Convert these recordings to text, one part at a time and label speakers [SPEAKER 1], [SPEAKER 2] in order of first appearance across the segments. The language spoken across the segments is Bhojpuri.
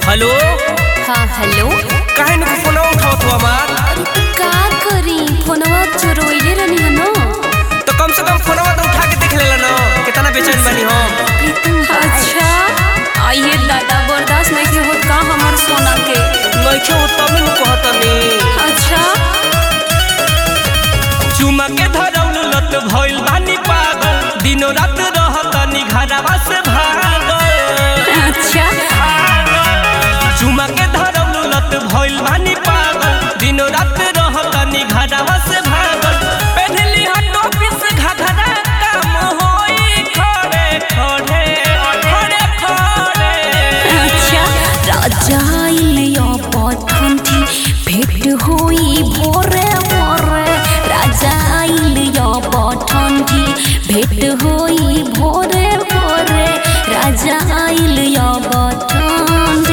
[SPEAKER 1] हेलो
[SPEAKER 2] हाँ हेलो
[SPEAKER 1] काहे न फोनवा उठावत हो हमार
[SPEAKER 2] अरे तो का करी फोनवा चोरोइले रहनी है ना
[SPEAKER 1] तो कम से कम फोनवा तो उठा के देख लेला न कितना बेचैन बनी हम
[SPEAKER 2] अच्छा आइए दादा बर्दाश्त नहीं के होत का हमार सोना के
[SPEAKER 1] नइखे हो तब न कहतनी
[SPEAKER 2] अच्छा
[SPEAKER 1] चुमा के धरौल लत भइल बानी पागल दिनो रात रहतनी घरवा से भागल
[SPEAKER 2] अच्छा
[SPEAKER 1] चुमा के धरौल लत भइल बानी पागल दिनो रात रहतनी घरवा से भागल पहनली हा टोपी से घघरा काम होई खड़े खड़े खड़े खड़े
[SPEAKER 2] अच्छा राजा इलिया पठंती भेट होई भोरे भोरे राजा इलिया पठंती भेट होई भोरे भोरे राजा इलिया पठंती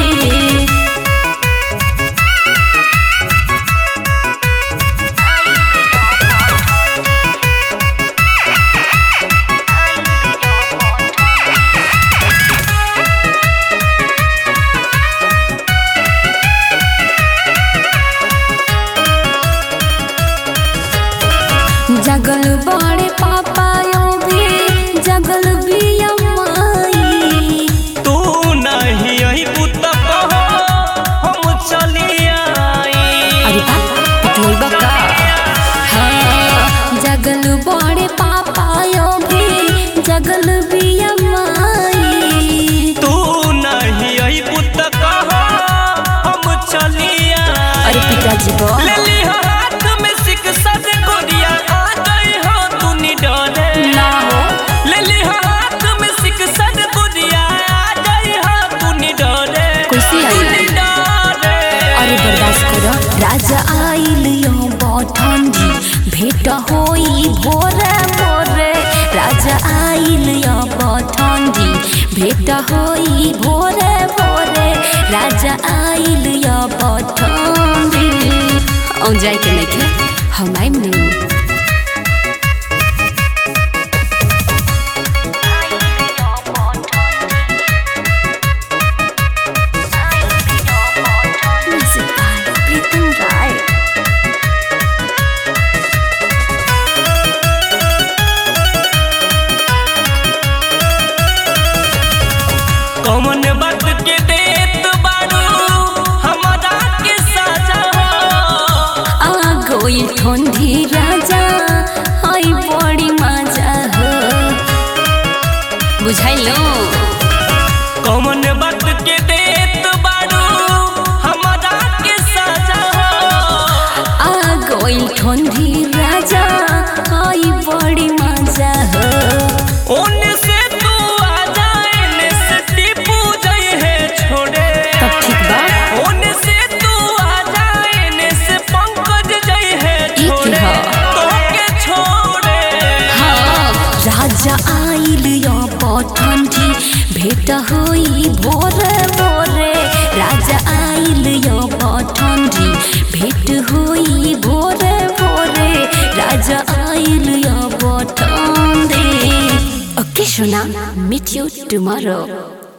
[SPEAKER 2] जगल बड़े पापा यो भी जगल भी अम्माई
[SPEAKER 1] तू नहीं यही पुत कहो हम चली आई
[SPEAKER 2] अरे बाप पिटोइबा का हाँ जगल बड़े पापा यो भी जगल भी अम्माई
[SPEAKER 1] तू नहीं यही पुत कहो हम चली आई
[SPEAKER 2] अरे पिताजी बो
[SPEAKER 1] ले ली हो हाथ में शिक्षा से गोरिया आ गई हो तू निडरे
[SPEAKER 2] ना हो
[SPEAKER 1] ले ली हो हाथ में शिक्षा से गोरिया आ गई हो तू निडरे
[SPEAKER 2] कैसे आई?
[SPEAKER 1] तू निडरे
[SPEAKER 2] अरे बर्दाश्त करो राजा आइल यो बठंडी भेट होई भोरे भोरे राजा आइल यो बठंडी भेट होई भोरे भोरे राजा आइल यो बठंडी औ जाए के नहीं के हम आइम नहीं Music by Pritam Rai.
[SPEAKER 1] कौन बात के देत बारू हमारा के साजा हो
[SPEAKER 2] आ गई ठंडी राजा आई बड़ी मजा हो बुझाइलो
[SPEAKER 1] कौन बात के देत बारू हमारा के साजा हो
[SPEAKER 2] आ गई ठंडी राजा आई बड़ी मजा हो
[SPEAKER 1] ओने से तू आ जाए ने से टीपू जाए है छोड़े
[SPEAKER 2] तब ठीक बा
[SPEAKER 1] ओने से तू आ जाए ने से पंकज जाए है
[SPEAKER 2] की
[SPEAKER 1] छोड़े
[SPEAKER 2] हा?
[SPEAKER 1] तो के छोड़े
[SPEAKER 2] हाँ राजा आइल यो पठंडी भेट होई भोरे भोरे राजा आइल यो पठंडी भेट होई भोरे भोरे राजा आइल यो पठंडी ओके सोना मीट यू टुमारो